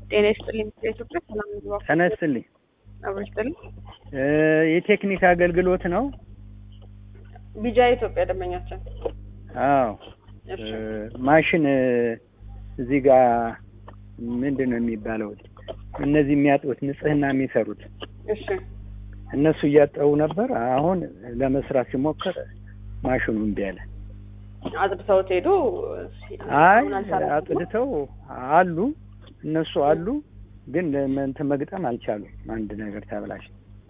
ጤና ይስጥልኝ። ኢትዮጵያ ሰላም ምግባ ጤና ይስጥልኝ። አብሮ ይስጥልኝ። እ የቴክኒክ አገልግሎት ነው? ቢጃ ኢትዮጵያ ደንበኛችን። አዎ እሺ እ ማሽን እ እዚህ ጋር ምንድን ነው የሚባለው? እነዚህ የሚያጥቡት ንጽህና የሚሰሩት እሺ እነሱ እያጠቡ ነበር። አሁን ለመስራት ሲሞክር ማሽኑ እምቢ አለ። አጥብተውት ሄዱ። አይ አሁን አልሰራም። አጥድተው አሉ እነሱ አሉ፣ ግን እንትን መግጠም አልቻሉም። አንድ ነገር ተብላሽ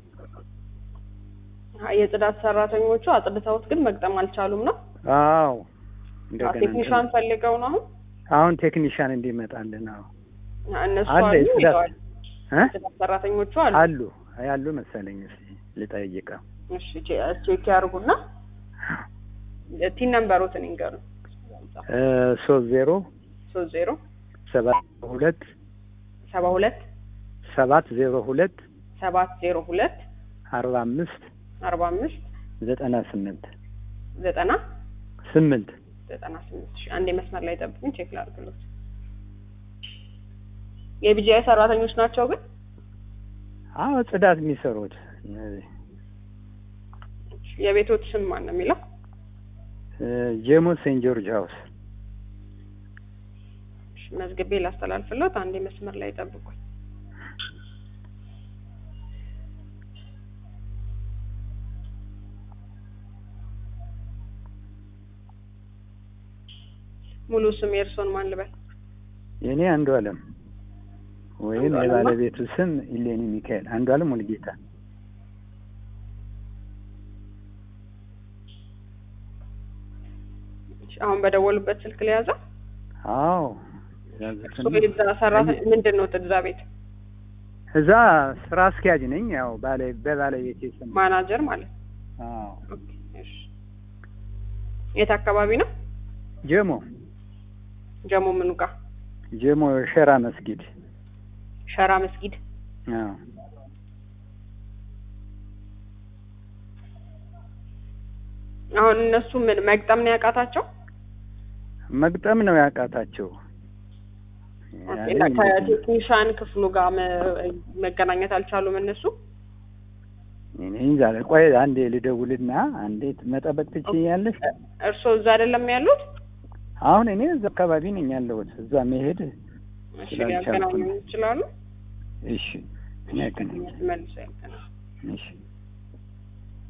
አይ የጽዳት ሰራተኞቹ አጥብተውት ግን መግጠም አልቻሉም ነው። አዎ እንደገና ቴክኒሻን ፈልገው ነው አሁን አሁን ቴክኒሻን እንዲመጣልን አዎ እነሱ አለ አሉ የጽዳት ሄደዋል። እ ጽዳት ሰራተኞቹ አሉ። አሉ ያሉ መሰለኝ። እስኪ ልጠይቀው። እሺ ቼ- ቼክ ያርጉና ቲን ነምበሮትን ይንገሩ። ሶስት ዜሮ ሶስት ዜሮ ሰባት ሁለት ሰባ ሁለት ሰባት ዜሮ ሁለት ሰባት ዜሮ ሁለት አርባ አምስት አርባ አምስት ዘጠና ስምንት ዘጠና ስምንት ዘጠና ስምንት ሺ አንዴ መስመር ላይ ጠብቁኝ፣ ቼክ ላድርግሎት። የቢጂአይ ሰራተኞች ናቸው ግን አዎ ጽዳት የሚሰሩት እነዚህ የቤቶት ስም ማን ነው የሚለው? እ ጄሞ ሴንት ጆርጅ ሀውስ እሺ፣ መዝግቤ ላስተላልፍሎት፣ አንዴ መስመር ላይ ጠብቁኝ። ሙሉ ስም የእርሶን ማን ልበል? የእኔ አንዱ አለም ወይም አንዱ አለም የባለቤቱ ስም ኢሌኒ ሚካኤል አንዱ አለም ሙልጌታ እሺ፣ አሁን በደወሉበት ስልክ ላይ ያዘ። አዎ እርሶ የዛ ሰራተኛ ምንድን ነው እዛ ቤት እዛ ስራ አስኪያጅ ነኝ ያው ባለ በባለቤቴ ስም ማናጀር ማለት ነው? አዎ ኦኬ፣ እሺ። የት አካባቢ ነው? ጀሞ ጀሞ ምኑ ጋር? ጀሞ ሸራ መስጊድ ሸራ መስጊድ። አዎ አሁን እነሱ ምን መግጠም ነው ያቃታቸው? መግጠም ነው ያቃታቸው ኦኬ፣ ያለኝ ከቴክኒሻን ክፍሉ ጋር መ- መገናኘት አልቻሉም እነሱ። እኔ እንጃ ቆይ አንዴ ልደውልና አንዴ መጠበቅ ትችያለሽ እርስዎ እዛ አይደለም ያሉት? አሁን እኔ እዛ አካባቢ ነኝ ያለሁት እዛ መሄድ እሺ ስላልቻልኩ ሊያገናኙ ነው። ይችላሉ። እሺ እኔ ያገናኝ መልሰው ያገናኙ። እሺ